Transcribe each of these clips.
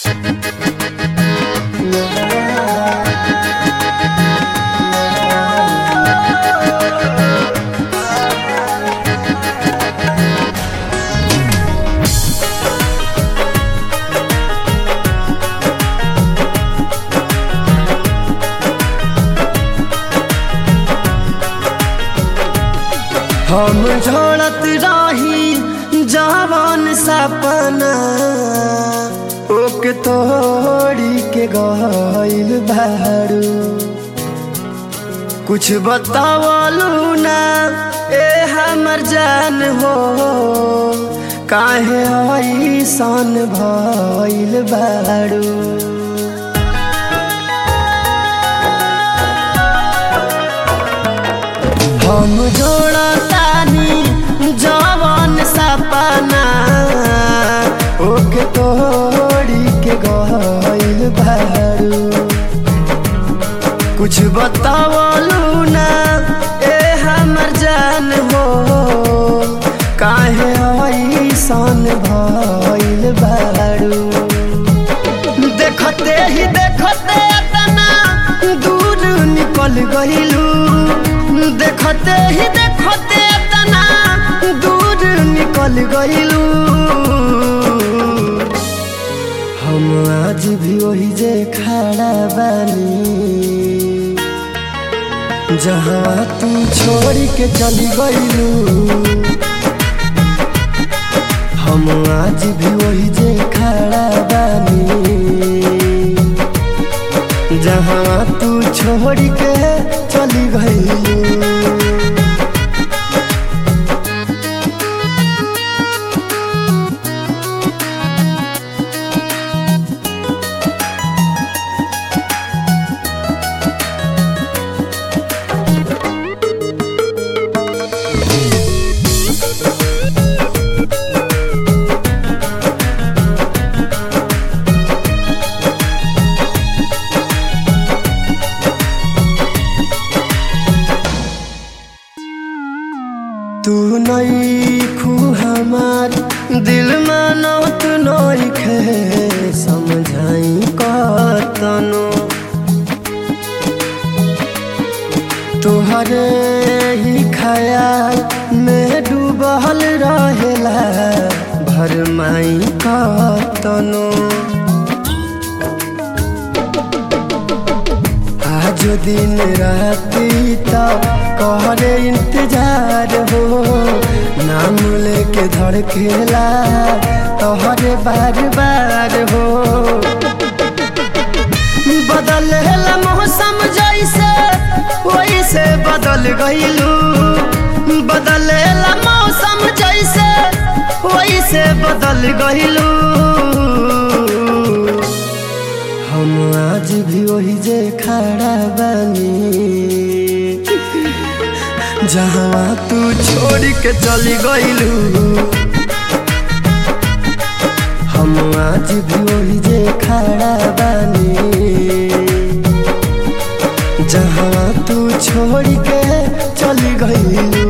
हम झोड़त रही जवान सपना ओके तोड़ी के गइल बारू कुछ बतावलू ना ए हमर जान हो काहे ऐसन भइल बारू हम जोड़तानी जवान सपना ओके तोड़ी के गइल बारू कुछ बतावलू ना ए हमर जान हो काहे ऐसन भइल बारू देखते ही देखते तना दूर निकल गइलू देखते ही देखते तना दूर निकल गइलू हम आज भी वही जे खड़ा बानी जहाँ तू छोड़ के चली गइलू हम आज भी वही जे खड़ा बानी जहाँ तू छोड़ के चली गइलू तू नई खू हमार दिल मानत नई खे समझाई कतनो तोहरे ही ख्याल में डूबल रहेला भरमाई कतनो आज दिन राती तक कहरे इंतजार हो नाम लेके धड़केला तोहरे बार बार हो बदलेला मौसम जैसे वैसे बदल गइलू बदलेला मौसम जैसे वैसे बदल गइलू हम आज भी वही जे खड़ा बानी जहाँ तू छोड़ के चली गइलू हम आज भी वही जे खड़ा बानी जहाँ तू छोड़ के चली गइलू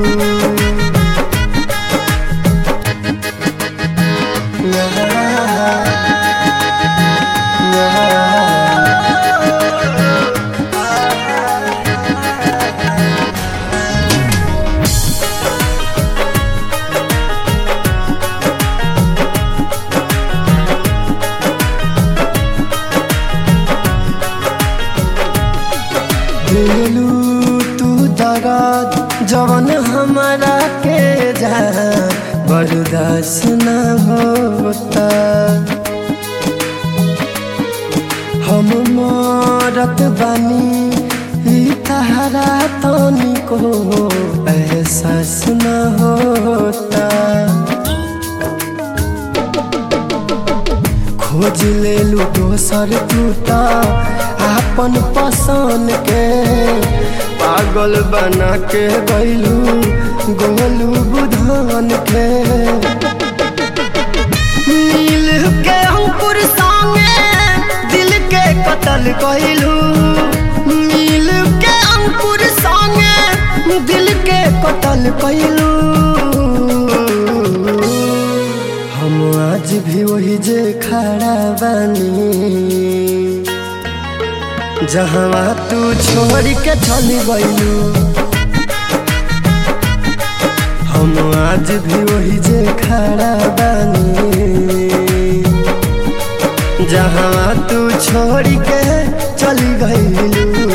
दिलू तू दर्द जवन हमारा के जा बर्दाश्त न होता हम मरत बानी ई तहरा तनी को एहसास न होता खोज ले लू दोसर टूटा आपन पसंद के पागल बना के गैलू गोलू बुधान के नील के अंकुर संगे दिल के कतल गैलू नील के अंकुर संगे दिल के कतल कैलू हम आज भी वही जे खड़ा बानी जहाँ तू छोड़ के चली गईलू हम आज भी वही जे खड़ा बानी जहाँ तू छोड़ के चली गईलू